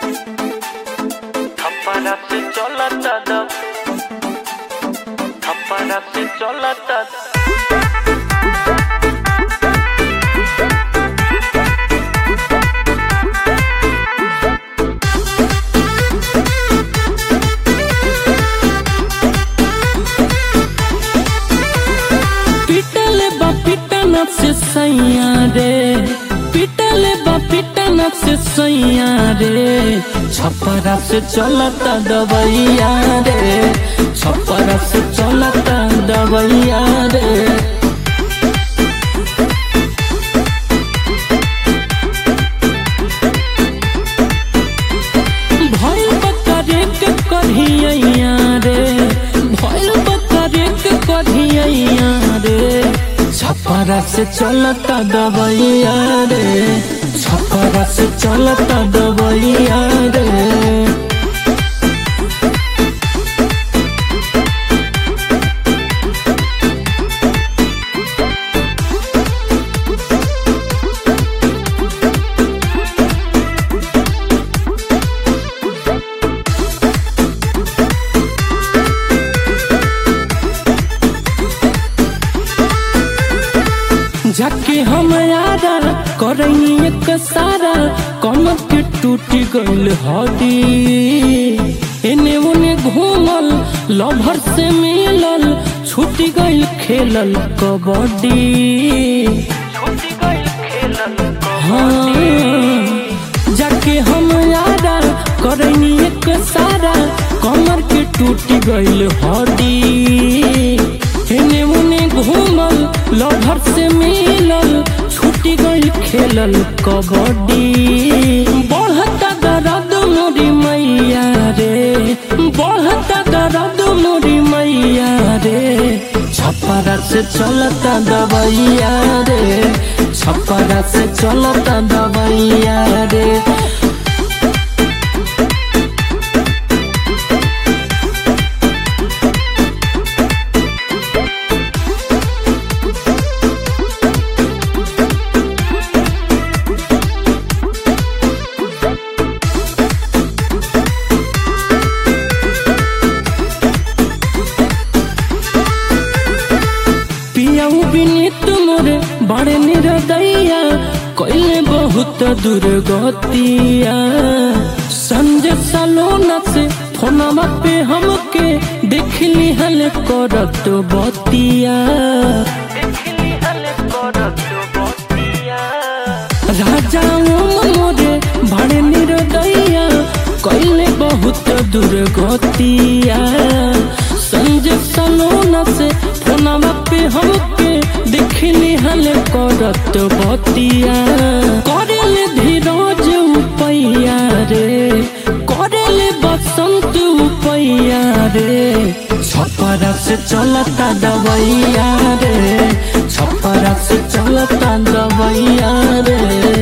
थप्पड़ा से चलता दब थप्पड़ा से चलता पिटले बा पिटना से सैया रे पिटले बा पिटना से सैया रे छपरा से चलता दवैया रे छपरा से चलता दवैया रे भइल बकरे के कढ़िया रे भइल बकरे के कढ़िया रे छपरा से चलता दवैया रे छपरा से चलता दवैया रे जाके हम यारा करई एक सारा कम के टूटी गइल हडी एने ओने घूमल लभर से मिलल छूटी गइल खेलल कबड्डी छूटी गई खेलल हाँ जाके हम यारा करई एक सारा कमर के टूटी गइल हडी एने ओने घूमल लभर से मिलल छूटी गइल खेलल कबड्डी बढ़ता दर्द मोरी मैया रे बढ़ता दर्द मोरी मैया रे छपरा से चलता दवैया रे छपरा से चलता दवैया रे पियाऊ बिनीत मोरे बड़े निरदैया कैले बहुत दुर्गतिया संजय सलोना से फोनमा पे हमके देखली हल करत बतिया देखली हल करत बतिया राजा मोरे बड़े निरदैया कैले बहुत दुर्गतिया संजय सलोना से फोनमा पे हमके देखली हल करत बतिया करेल धीरज उपैया रे करेल बसंत उपैया रे छपरा से चलता दवैया रे छपरा से चलता दवैया रे